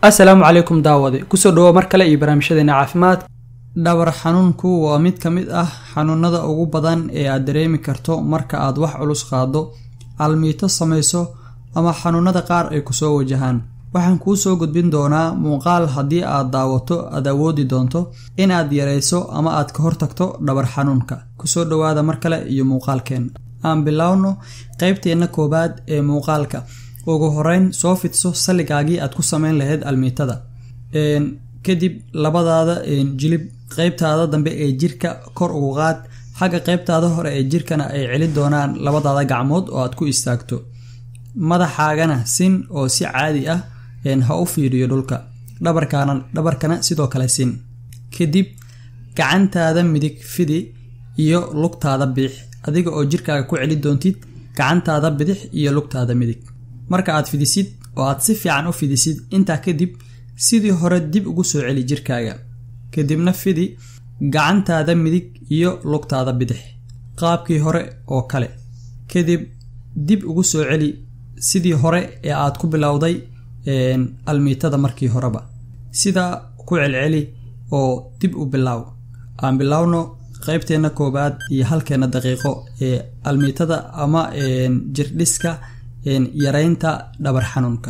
assalaamu calaykum daawade kusoo dhawo mar kale iyo barnaamijyadeena caafimaad dhabar xanuunku waa mid ka mid ah xanuunada ugu badan ee aad dareemi karto marka aad wax culus qaado almiito samayso ama xanuunada qaar ay kusoo wajahaan waxaan kuu soo gudbin doonaa muuqaal haddii aad daawato aad awoodi doonto inaad yarayso ama aad ka hortagto dhabar xanuunka kusoo dhawaada mar kale iyo muuqaalkeen aan bilowno qeybteenna koowaad ee muuqaalka ugu horeyn soo fidso salligaagii aad ku sameyn lahayd almiitada kadib labadaada jilib qeybtaada dambe ee jirka kor ugu qaad xagga qeybtaada hore ee jirkana ay celin doonaan labadaada gacmood oo aad ku istaagto madaxaagana sin oo si caadi ah ha u fiiriyo dhulka dhabarkana sidoo kale sin kadib gacantaada midig fidi iyo lugtaada biix adiga oo jirkaaga ku celi doontid gacantaada bidix iyo lugtaada midig marka aad fidisid oo aad si fiican u fidisid intaa kadib sidii hore dib ugu soo celi jirkaaga kadibna fidi gacantaada midig iyo lugtaada bidix qaabkii hore oo kale kadib dib ugu soo celi sidii hore ee aad ku bilowday almiitada markii horeba sidaa ku celceli oo dib u bilaaw aan bilowno qeybteenna koowaad iyo halkeena daqiiqo ee almiitada ama jirdhiska yareynta dhabar xanuunka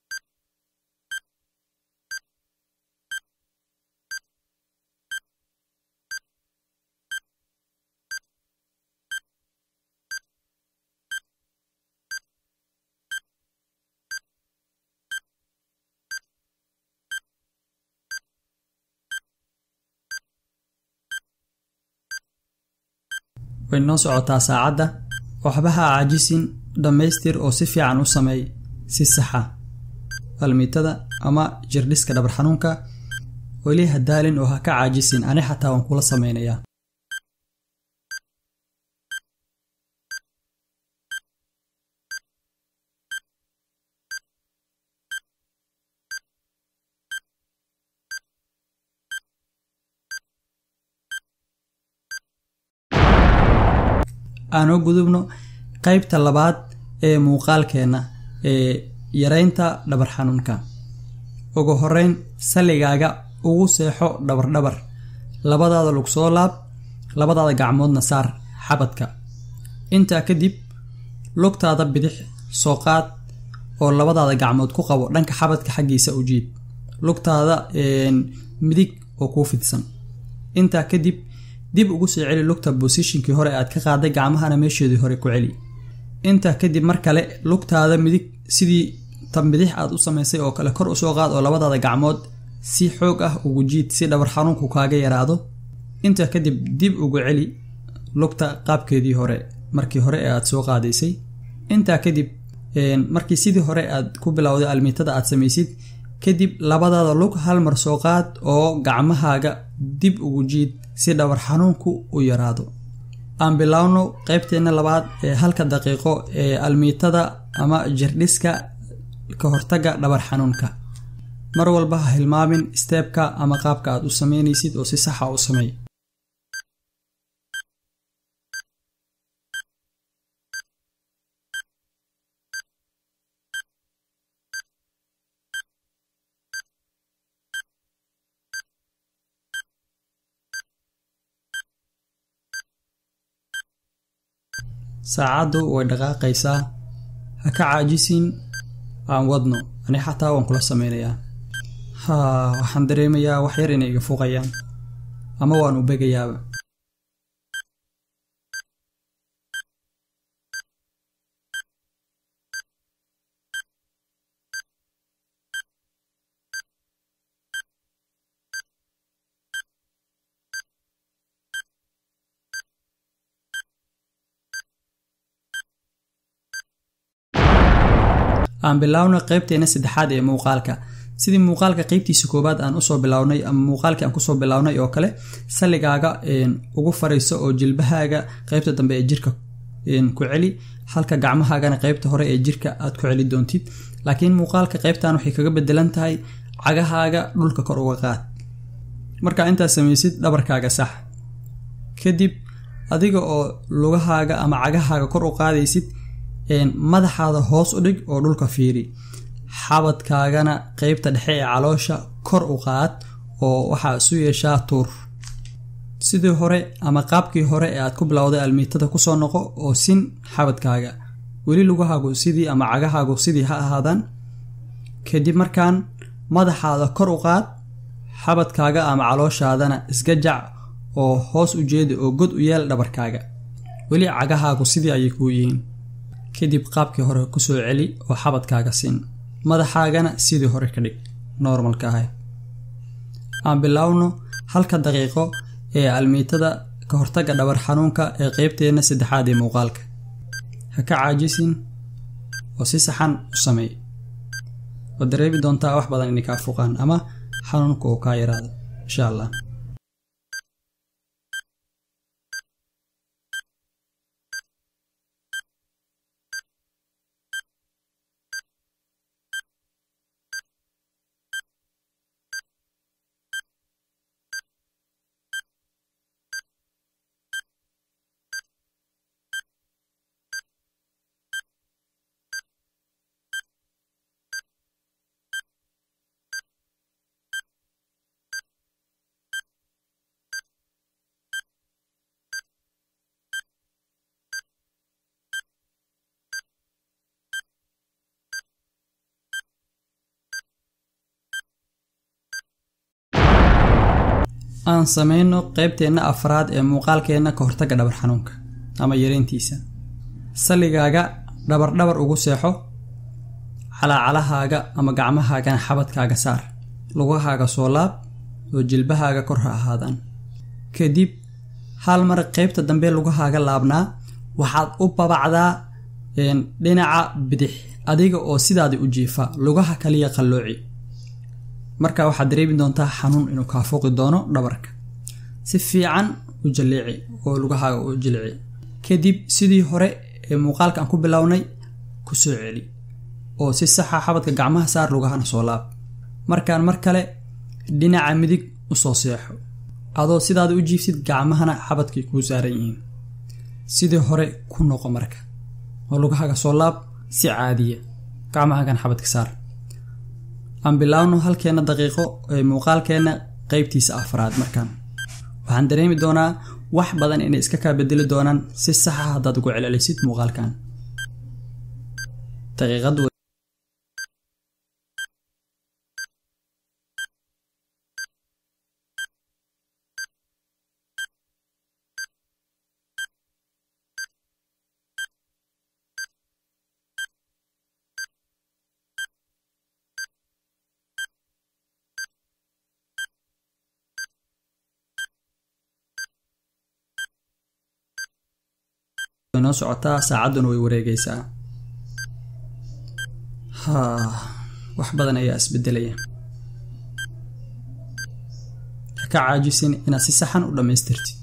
way noo socotaa saacadda waxba ha caajisin dhammaystir oo si fiican u sameey si saxa almiitada ama jirdhiska dhabar xanuunka weli ha daalin oo ha ka caajisin ani xataa waan kula sameynayaa aanoo gudubno qeybta labaad ee muuqaalkeenna ee yareynta dhabar xanuunka ugu horeyn salligaaga ugu seexo dhabardhabar labadaada lug soo laab labadaada gacmoodna saar xabadka intaa kadib lugtaada bidix soo qaad oo labadaada gacmood ku qabo dhanka xabadka xaggiisa u jiid lugtaada midig oo kuu fidsan intaa kadib dib ugu soo celi lugta bosishinkii hore aad ka qaaday gacmahana meesheedii hore ku celi intaa kadib mar kale lugtaada midig sidii tan bidix aad u samaysay oo kale kor usoo qaad oo labadaada gacmood si xoog ah ugu jiid si dhabar xanuunku kaaga yaraado intaa kadib dib ugu celi lugta qaabkeedii hore markii hore ee aad soo qaadaysay intaa kadib markii sidii hore aad ku bilowday almiitada aad samaysid kadib labadaada lug hal mar soo qaad oo gacmahaaga dib ugu jiid si dhabar xanuunku u yaraado aan bilowno qeybteenna labaad ee halka daqiiqo ee almiitada ama jirdhiska ka hortaga dhabar xanuunka mar walba ha hilmaamin steebka ama qaabka aad u sameynaysid oo si saxa u sameey saacaddu way dhaqaaqaysaa ha ka caajisin aan wadno ani xataa waan kula sameynayaa haa waxaan dareemayaa wax yar inay iga fuuqayaan ama waan u begayaaba aan biloawna qeybteena saddexaad ee muuqaalka sidii muuqaalka qeybtiisa koowaad aan usoo bilownay ama muuqaalkii aan kusoo bilownay oo kale salligaaga ugu fariiso oo jilbahaaga qeybta dambe ee jirka ku celi halka gacmahaagana qeybta hore ee jirka aad ku celi doontid laakiin muuqaalka qeybtan waxay kaga bedelan tahay cagahaaga dhulka kor uga qaad markaa intaad samaysid dhabarkaaga sax kadib adiga oo lugahaaga ama cagahaaga kor u qaadaysid madaxaada hoos u dhig oo dhulka fiiri xabadkaagana qeybta dhexe ee caloosha kor u qaad oo waxaa isu yeeshaa tuur sidii hore ama qaabkii hore ee aad ku bilowday almiitada kusoo noqo oo sin xabadkaaga weli lugahaagu sidii ama cagahaagu sidii ha ahaadaan kadib markaan madaxaada kor u qaad xabadkaaga ama calooshaadana iska jac oo hoos u jeeda oo god u yeel dhabarkaaga weli cagahaagu sidii ayay kuu yihiin kadib qaabkii hore kusoo celi oo xabadkaaga siin madaxaagana sidii hore ka dhig normalka ahay aan bilaawno halka daqiiqo ee almiitada ka hortagga dhabar xanuunka ee qeybteenna saddexaad ee muuqaalka ha ka caajisin oo si saxan u sameey waad dareemi doontaa wax badan inay kaa fuqaan ama xanuunka uu kaa yaraado insha allah aan sameyno qeybteenna afraad ee muuqaalkeenna ka hortagga dhabar xanuunka ama yareyntiisa salligaaga dhabardhabar ugu seexo calaacalahaaga ama gacmahaagana xabadkaaga saar lugahaaga soo laab oo jilbahaaga kor ha ahaadaan kadib hal mar qeybta dambe lugahaaga laabnaa waxaad u babacdaa dhinaca bidix adiga oo sidaadi u jiifa lugaha kaliya qallooci marka waxaad dareemi doontaa xanuun inuu kaa fooqi doono dhabarka si fiican u jaleeci oo lugahaaga u jilci kadib sidii hore ee muuqaalka aan ku bilownay ku soo celi oo si saxa xabadka gacmaha saar lugahana soo laab markaan mar kale dhinaca midig usoo seexo adoo sidaada u jiifsid gacmahana xabadkay kuu saaran yihiin sidii hore ku noqo marka oo lugahaaga soo laab si caadiya gacmahaagan xabadka saar aan bilaawno halkeenna daqiiqo ee muuqaalkeenna qeybtiisa afraad markaan waxaan dareemi doonaa wax badan inay iska kaa bedeli doonaan si saxa haddaad ugu celcelisid muuqaalkan daqiiqad noo socotaa saacadduna way wareegaysaa ha wax badan ayaa isbedelaya ha ka caajisin inaad si saxan u dhammaystirtid